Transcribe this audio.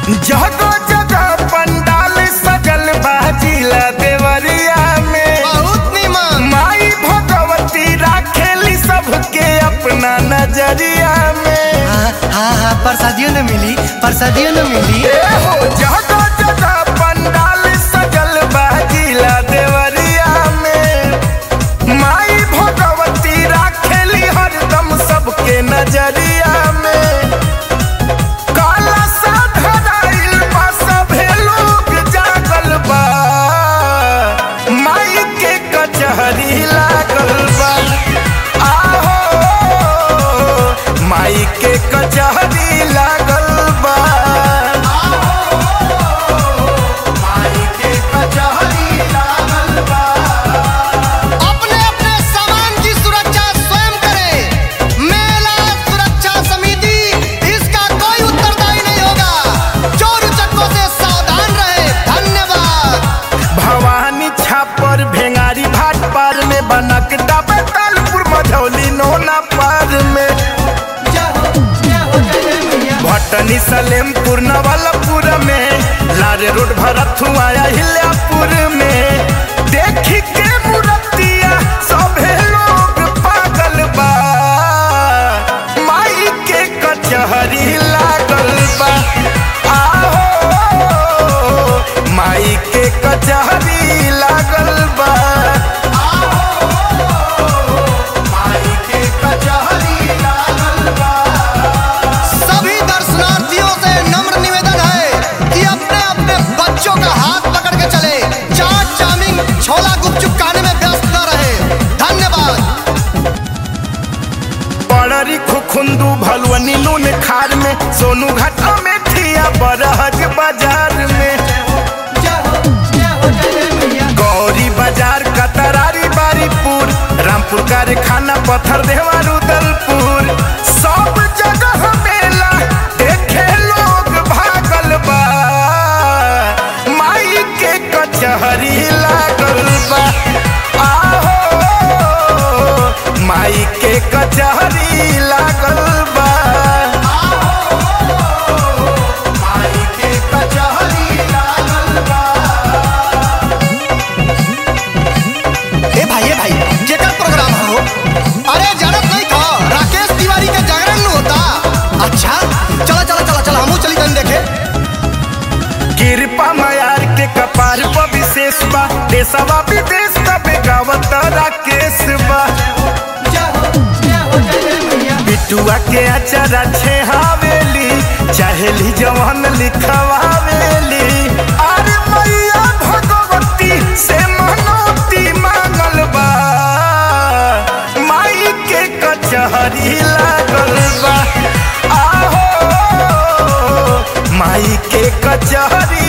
जगह जगह पंडाल सजल बाजिला देवरिया में बहुत निमन माई भगवती राखेली सबके अपना नजरिया में हाँ हाँ हाँ प्रसादियों न मिली प्रसादियों न मिली ए हो जगह जगह पंडाल सजल बाजिला देवरिया में माई भगवती राखेली हरदम सबके नजरिया में काला सा धराइल बा सभे लोग जागल बा माई के कचहरी लागल बा आहो माई के कचहरी लागल बा माई के कचहरी लागल बा अपने अपने सामान की सुरक्षा स्वयं करें मेला सुरक्षा समिति इसका कोई उत्तरदायी नहीं होगा चोर उचक्कों से सावधान रहे धन्यवाद भवानी छापर भेंगारी भाट पार में बनक डाबे तालपुर मझौली नोना पार में भटनी सलेमपुर नवलपुर में लारे रोड भरथुआ हिल्यापुर में देखी के मूर्तिया सभे लोग पागल बा माई के कचहरी लागल बा आहो माई के कचहरी लागल बा माई के कचहरी लागल बा सभी दर्शनार्थियों से नम्र निवेदन है कि अपने अपने बच्चों का हाथ पकड़ के चले चाट चाउमीन छोला गुपचुप खाने में व्यस्त न रहे धन्यवाद पड़री खुखुंदू भलवनी नून खार में सोनू घाटा में ठिया बरहज बाजार में गौरी बाजार कतरारी बारीपुर रामपुर कारखाना पत्थर देवा रुदलपुर सब जगह मेला देखे लोग भागल बा माई के कचहरी लागल बा आहो माई के कचहरी लागल बा माई के कचहरी लागल बा ए भाई ए भाई केकर प्रोग्राम हो अरे जानत नहीं था राकेश तिवारी के जागरण में होता अच्छा चला चला चला चला हमू चली तन देखे कृपा मयार के कपार पर विशेष बा देशवा विदेश तबे गावत राकेश बा बिटुआ के अचरा छे हवेली चाहेली जवान लिखवावेली अरे मैया भगवती से मनोती मांगल बा माई के कचहरी लागल बा आहो माई के कचहरी